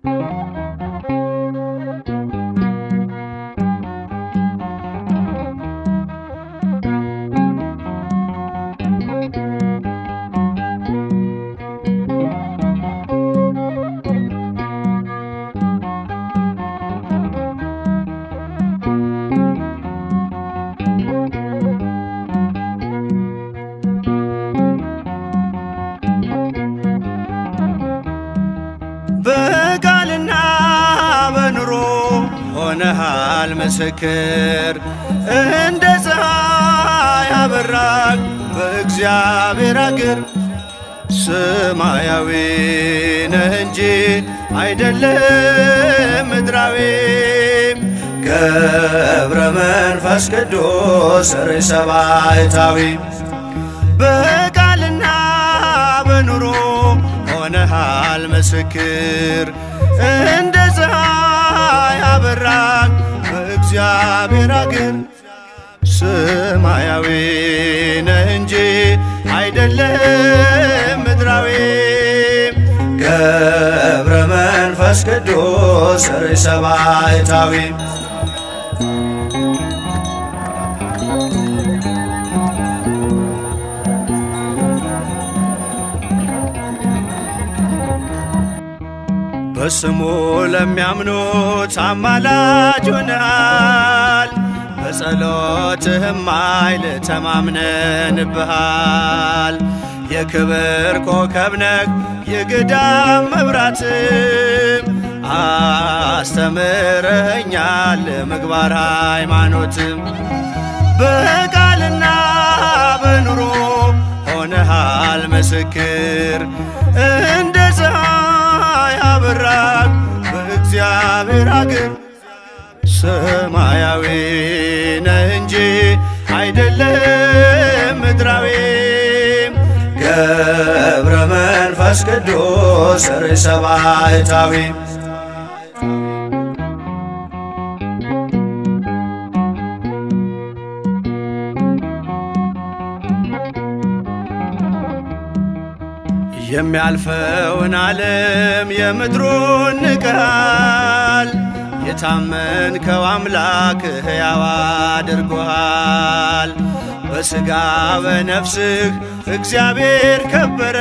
በቃልና በኑሮ ሆነሃል ምስክር እንደ ፀሐይ አበራል በእግዚአብሔር አገር ሰማያዊ ነህ እንጂ አይደለም ምድራዊ ገብረ መንፈስ ቅዱስ ርዕሰ ባሕታዊ በቃልና በኑሮ ሆነሃል ምስክር እንደ ፀሐይ አበራን በእግዚአብሔር አገር ሰማያዊ ነህ እንጂ አይደለም ምድራዊ ገብረ መንፈስ ቅዱስ ርዕሰ ባሕታዊ በስሙ ለሚያምኑት አማላጅ ሆነሃል። በጸሎትህም ኃይል ተማምነንብሃል። የክብር ኮከብ ነህ የገዳም መብራትም አስተምረኸኛል ምግባር ሃይማኖትም በቃልና በኑሮ ሆነሃል ምስክር እንደ ፀሐይ አበራል በእግዚአብሔር አገር ሰማያዊ ነህ እንጂ አይደለም ምድራዊ ገብረ መንፈስ ቅዱስ ርዕሰ ባሕታዊ የሚያልፈውን ዓለም የምድሩን ንቀሃል። የታመንከው አምላክ ሕያው አድርጎሃል። በሥጋ በነፍስህ እግዚአብሔር ከበረ።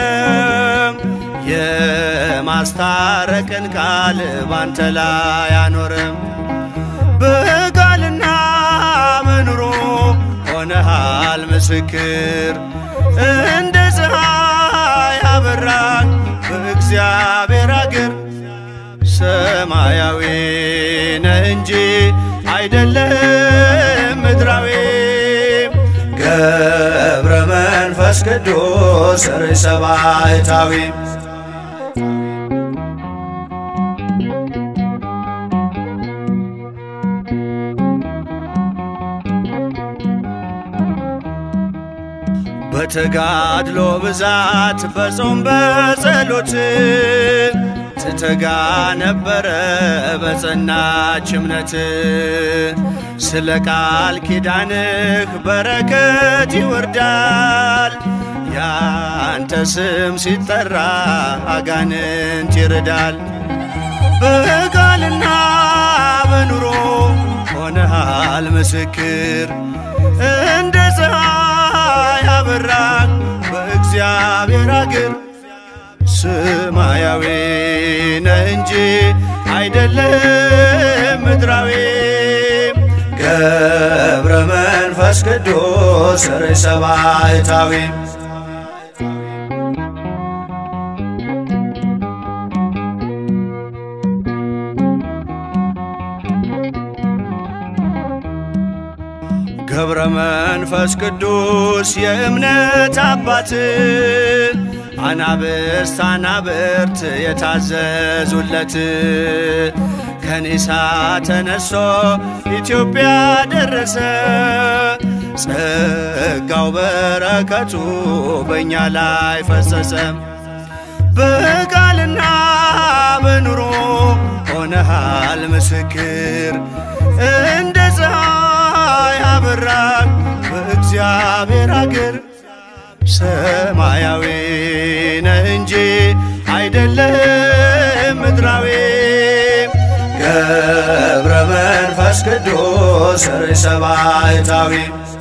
የማስታረቅን ቃል ባንተ ላይ አኖረም። በቃልና በኑሮ ሆነሃል ምስክር እንደ ፀሐይ አበራን በእግዚአብሔር አገር ሰማያዊ ነህ እንጂ አይደለም ምድራዊ ገብረ መንፈስ ቅዱስ ርዕሰ ባሕታዊ በተጋድሎ ብዛት በጾም በጸሎት ትተጋ ነበረ በጸናች እምነት ስለ ቃል ኪዳንህ በረከት ይወርዳል። ያንተ ስም ሲጠራ አጋንንት ይርዳል። በቃልና በኑሮ ሆነሃል ምስክር እንደ ፀሐይ አበራን በእግዚአብሔር አገር ሰማያዊ ነህ እንጂ አይደለም ምድራዊ ገብረ መንፈስ ቅዱስ ርዕሰ ባሕታዊ ገብረ መንፈስ ቅዱስ የእምነት አባት አናብስት አናብርት የታዘዙለት ከኒሳ ተነሶ ኢትዮጵያ ደረሰ። ጸጋው በረከቱ በእኛ ላይ ፈሰሰ። በቃልና በኑሮ ሆነሃል ምስክር እንደ ፀሐይ አበራን በእግዚአብሔር አገር ሰማያዊ ነህ እንጂ አይደለም ምድራዊ ገብረ መንፈስ ቅዱስ ርእሰ ባሕታዊ